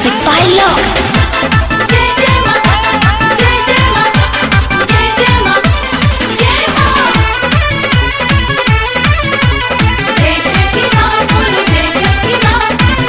Music by Lord. जय जय मां जय जय मां जय जय मां जय मां जय छठी मां बोल जय छठी मां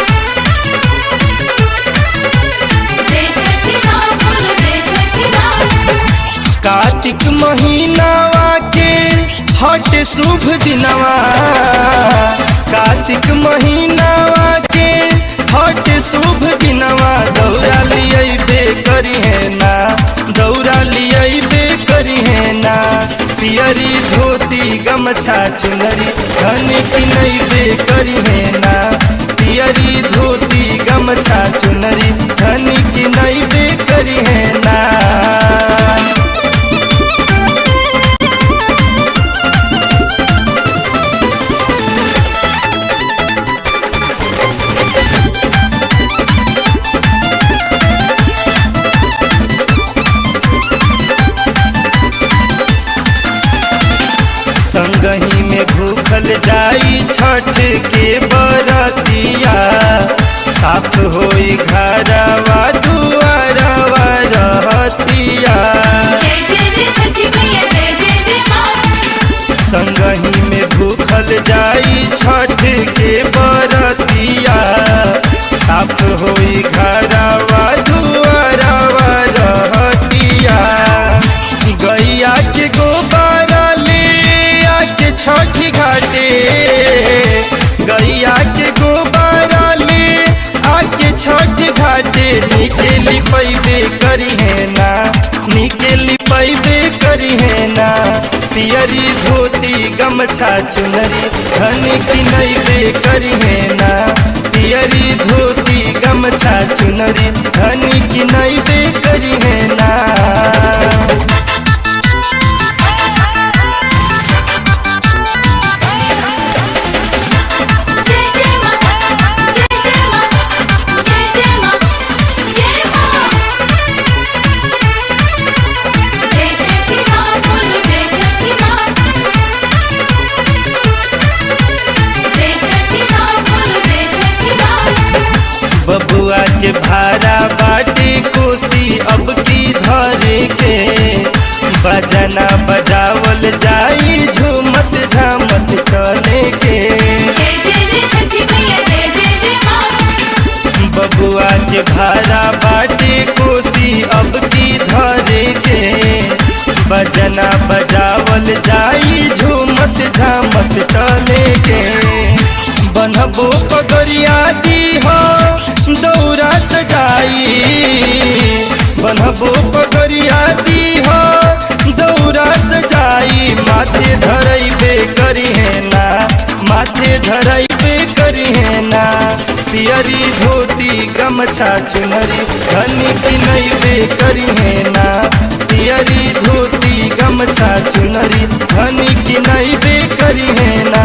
जय छठी मां बोल जय छठी मां कार्तिक महीनावा के हट शुभ दिनवा कार्तिक महीनावा के हट शुभ दिनवा दौरा लिये करी है ना दौरा लिये करी है ना पियरी धोती गमछा चुनरी धन की नैबे करी है ना पियरी धोती गमछा चुनरी धन की नैबे करी है ना संगही में भूखल जाई छठ के बरतिया साफ होई घरवा दुआरवा रहतिया जय जय जय छठी मैया जय जय जय मां संगही में भूखल जाई छठ के बरतिया साफ होई घरवा दुआरवा रहतिया गैया के गोबारा ले आके छठ घाटे गैया के गोबारा ले आके छठ घाटे निकेली पैबे करी है ना निकेली पैबे करी है ना पियरी धोती गमछा चुनरी धन की नैबे करी है ना पियरी धोती गमछा चुनरी धन की नैबे करी है ना जय जय मां जय जय मां जय जय मां जय मां जय छठी मां बोल जय छठी मां जय छठी मां बोल जय छठी मां बबुआ के भाड़ा बाटे कोसी अब की धरे के बजना बजावल जाई झूमत झामत चले के जय जय जय छठी मैया जय जय जय मां बबुआ के भाड़ा बाटे कोसी अब की धरे के बजना बजावल जाई झूमत झामत चले के बनबो पगरिया दी हो दौरा सजाई बनबो पगरिया दी हो दौरा सजाई माथे धरैबे करी है ना माथे धरैबे करी है ना पियरी धोती गमछा चुनरी धनी की नैबे करी है ना पियरी धोती गमछा चुनरी धनी की नैबे करी है ना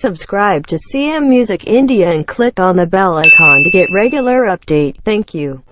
Subscribe to CM Music India and click on the bell icon to get regular update. Thank you.